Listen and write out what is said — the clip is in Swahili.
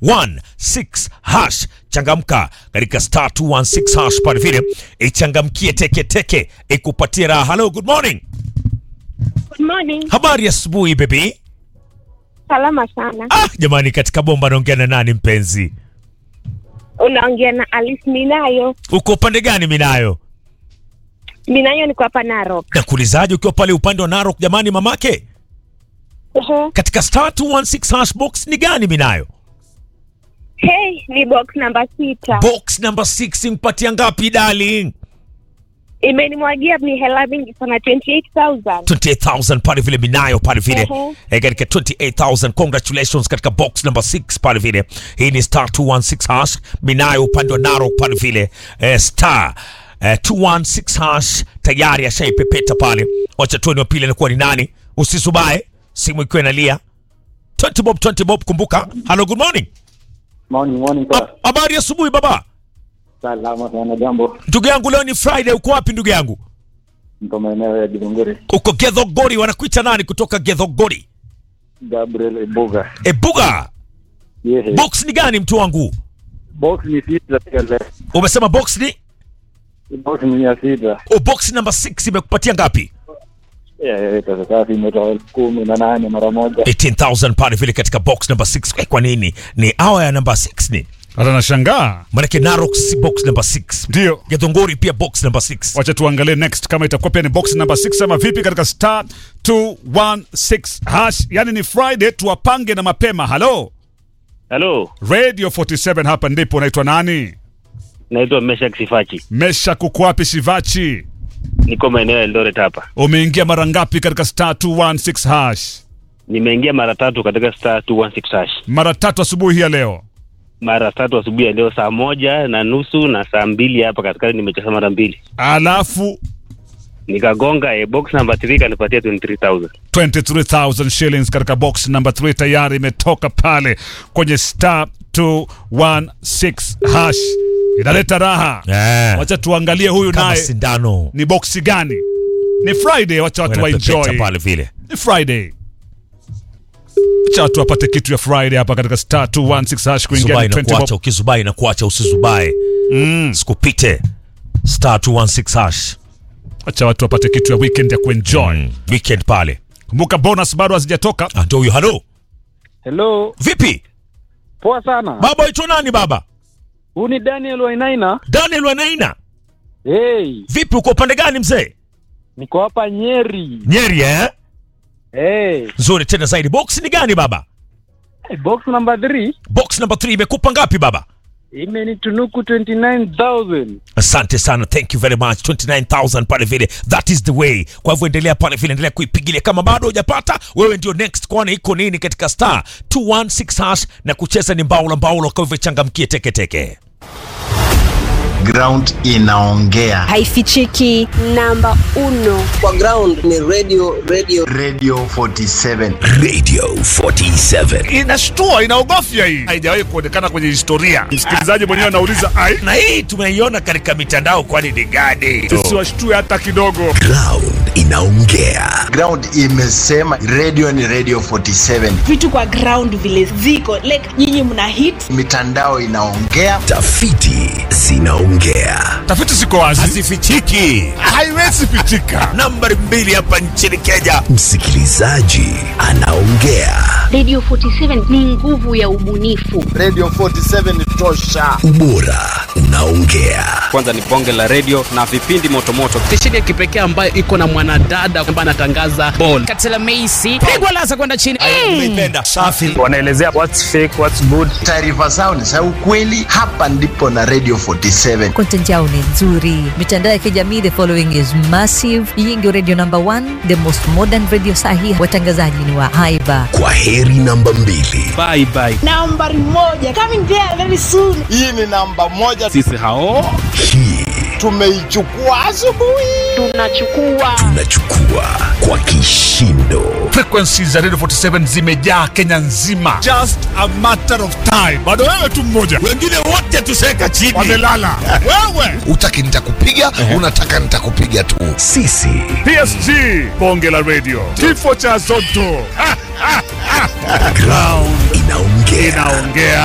216 hash. Changamka katika star 216 hash pale vile, ichangamkie teke teke, ikupatie raha. Hello, good morning. Good morning. Habari ya asubuhi baby. Salama sana. Ah, jamani, katika bomba naongea na nani mpenzi? Unaongea na Alice Minayo. Uko upande gani Minayo? Minayo niko hapa Narok. Nakuulizaje ukiwa pale upande wa Narok jamani, mamake? Ehe. Katika star 216 hash box ni gani Minayo? Hey, ni box namba sita. Box number 6 mpatia ngapi darling? Imenimwagia ni hela mingi sana 28,000. 28000 pale vile Minayo pale vile Ehe. eh, katika 28000 congratulations katika box number 6 pale vile. Hii ni star 216 hash Minayo upande wa Narok pale vile eh, star eh, 216 hash tayari ashaipepeta pale. Wacha tuone wa pili anakuwa ni nani. Usisubae simu ikiwa inalia. 20 bob 20 bob, kumbuka. Hello, good morning. Morning, morning Ha- sir. Habari ya asubuhi baba. Salama sana jambo. Ndugu yangu leo ni Friday, uko wapi ndugu yangu? Niko maeneo ya Githunguri. Uko Gethogori, wanakuita nani kutoka Gethogori? Gabriel Ebuga. Ebuga. Yehe. Box ni gani mtu wangu? Box ni sita pia leo. Umesema box ni Box ni mia sita. o box number 6 imekupatia ngapi? Yeah, yeah, pesa safi imetoa elfu kumi na nane mara moja. 18000 pale vile katika box number 6. Eh, kwa nini? Ni hour ya number 6 ni. hata nashangaa Maanake Narok si box number 6. ndio Gethongori pia box number 6. wacha tuangalie next kama itakuwa pia ni box number 6 ama vipi katika star 216 hash yani ni friday tuwapange na mapema halo Halo, radio 47 hapa ndipo unaitwa nani naitwa Meshak Sifachi, mesha kukwapi shivachi niko maeneo ya Eldoret hapa. umeingia mara ngapi katika star 216 hash Nimeingia mara tatu katika star 216 hash, mara tatu asubuhi hii ya leo mara tatu asubuhi ya leo saa moja na nusu na saa mbili hapa katikati nimecheza mara mbili, alafu nikagonga eh, box number 3 kanipatia 23000 23000 shillings katika box number 3 tayari imetoka pale kwenye star 216 hash inaleta raha Eh. wacha tuangalie huyu Kama naye sindano. ni boksi gani ni friday wacha watu Wanapepeta waenjoy pale vile. ni friday wacha watu wapate kitu ya friday hapa katika star 216 hash kuingia Zubai ni na 20 kuacha, bob. ukizubai na kuacha usizubae. Mm. Sikupite. Star 216 hash. wacha watu wapate kitu ya weekend ya kuenjoy Mm. Weekend pale. kumbuka bonus bado hazijatoka Ah, ndio huyo. Halo. Hello. Vipi? Poa sana. Baba waitwa nani baba? Huu ni Daniel Wainaina. Daniel Wanaina. Hey, Vipi uko upande gani mzee? niko hapa Nyeri. Nyeri eh? Hey, Nzuri tena zaidi. Box ni gani baba? box number 3 Box number 3 imekupa ngapi baba? imenitunuku 29000. Asante sana, thank you very much. 29000 pale vile, that is the way. Kwa hivyo endelea pale vile, endelea kuipigilia. Kama bado hujapata, wewe ndio next, kwani iko nini katika star 216 hash na kucheza ni mbaula mbaula. Kwa hivyo changamkie teke teke. ground inaongea haifichiki namba uno kwa ground ni radio radio radio 47 Radio 47 inashtua inaogofya hii haijawahi kuonekana kwenye historia msikilizaji mwenyewe anauliza ai na hii tumeiona katika mitandao, kwani ni gani? tusiwashtue hata kidogo Ground inaongea. ground imesema radio ni radio 47 vitu kwa ground vile ziko like nyinyi mna hit mitandao inaongea Tafiti zinaongea. tafiti ziko wazi Hazifichiki. haiwezi pitika Nambari mbili hapa nchini Kenya, msikilizaji anaongea. Radio 47 ni nguvu ya ubunifu. radio 47 tosha Ubora unaongea. kwanza ni bonge la redio na vipindi motomoto stesheni ya kipekee ambayo iko na mwanadada ambaye anatangaza bol katela meisi pigwa lasa kwenda chini Umeipenda. Safi. Wanaelezea what's fake, what's good. taarifa zao ni za ukweli hapa ndipo na radio 47 content yao ni nzuri mitandao ya kijamii the following is massive hii ndio radio number one the most modern radio sahi watangazaji ni wa haiba Kwa heri namba mbili. bye bye nambari moja coming there very soon hii ni namba moja sisi hao Hii tumeichukua asubuhi Tunachukua tunachukua kwa kishindo. frequencies za radio 47 zimejaa kenya nzima just a matter of time bado wewe tu mmoja Wengine wote tuseka chini. wamelala wewe utaki nitakupiga unataka nitakupiga tu Sisi psg bonge la radio kifo cha zoto Ha, ha, ha. ground inaongea. inaongea